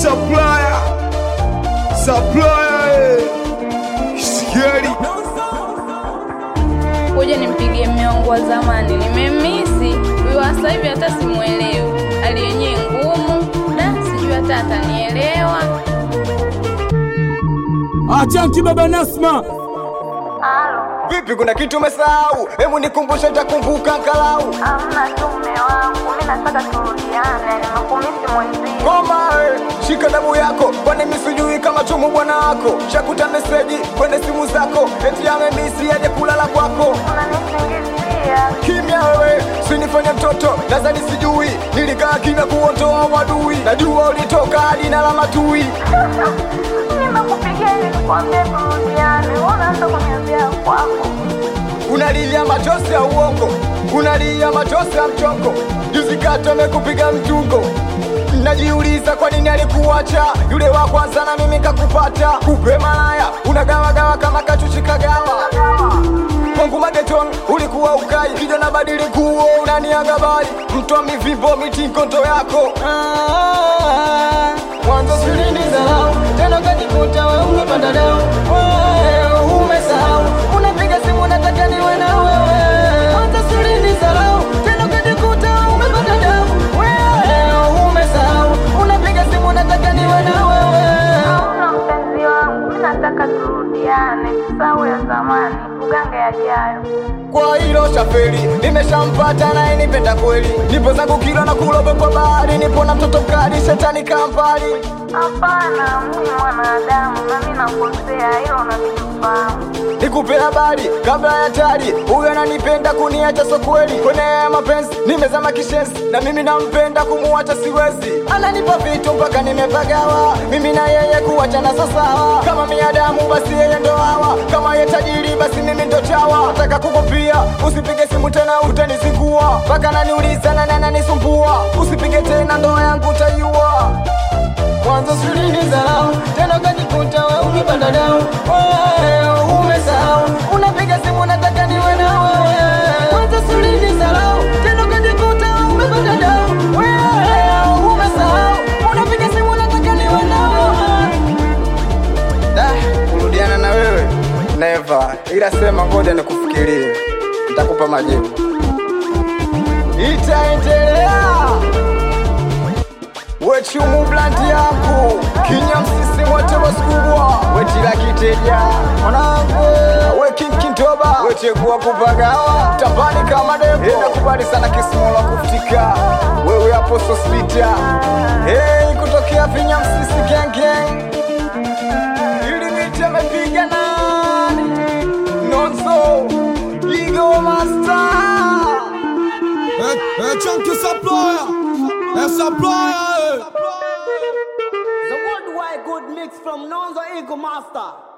supplier supplier eh. Scary kuja nimpigie mme wangu wa zamani, nimemisi huyu wa sasa hivi, hata simuelewi, hali yenyewe ngumu da, sijui hata atanielewa. Achanki baba Nasma, Vipi, kuna kitu umesahau? Hebu nikumbushe, nitakumbuka angalau. Amna tu mme wangu, mi nataka turudiane, nimekumisi mwenzie. Ngoma eh, shika damu yako, kwani mimi sijui kama chumu bwana wako. Shakuta meseji kwenye simu zako, eti amemisi aje kulala kwako. Unanisingizia Kimya wewe, sinifanye mtoto, nadhani sijui. Nilikaa kimya kuondoa wadui, najua ulitoka hadi na la matui. nimekupigia ili nikwambie turudiane, unaanza kuniambia kwako. Unalia machozi ya uongo, unalia machozi ya mchongo. Juzi kati amekupiga mtungo, najiuliza kwa nini alikuacha yule wa kwanza na mimi kakupata. Kupe malaya unagawagawa kama kachuchi kagawa kwangu mageton ulikuwa ukai kijana badili kuo unaniaga bali mtwa mivimbo mitinkondo yako Ah, mwanzo sulini zarau tena kajikuta we umepanda dau Wewe umesahau unapiga simu nataka niwe na wewe mwanzo sulini zarau tena kajikuta we umepanda dau Wewe umesahau unapiga simu nataka niwe na wewe Hauna mpenzi wangu, mi nataka turudiane, tusahau ya zamani, tugange yajayo. kwa hilo shaferi nimeshampata naye nipenda kweli nipo zangu kilo na kulobe kwa bahari nipo na mtoto mkali shetani kampali Hapana, mimi mwanadamu na mi nakosea, hilo unalifahamu. nikupe habari kabla ya tari huyo ananipenda kuniacha so kweli kwenye haya mapenzi nimezama kishenzi na mimi nampenda kumuacha siwezi ananipa vitu mpaka nimepagawa mimi na yeye kuachana sasawa kama miadamu basi yeye ndo hawa kama ye tajiri basi mimi ndo chawa nataka kukupia usipige simu tena utanizingua mpaka naniuliza nani ananisumbua usipige tena ndoa yangu utaiua mwanzo sulini zarau tena ukajikuta we umepanda dau Wewe umesahau unapiga simu nataka niwe na wewe mwanzo sulini zarau tena ukajikuta we umepanda dau Wewe umesahau unapiga simu nataka niwe na wewe Da, kurudiana na wewe never, ila sema ngoja nikufikirie, nitakupa majibu. Itaendelea wechumu blandi yangu kinya msisi mwote wasikubwa wetila kiteja mwanangu wekinkintoba wechekuwa kupagawa tambani kama devo nakubali sana kisimola kufutika wewe hapo sospita hey, kutokea vinya msisi gengeng ili miti amepiga nani nonso igo master Achanki supplier, eh, supplier, eh. The worldwide good mix from Nonzo Eagle Master.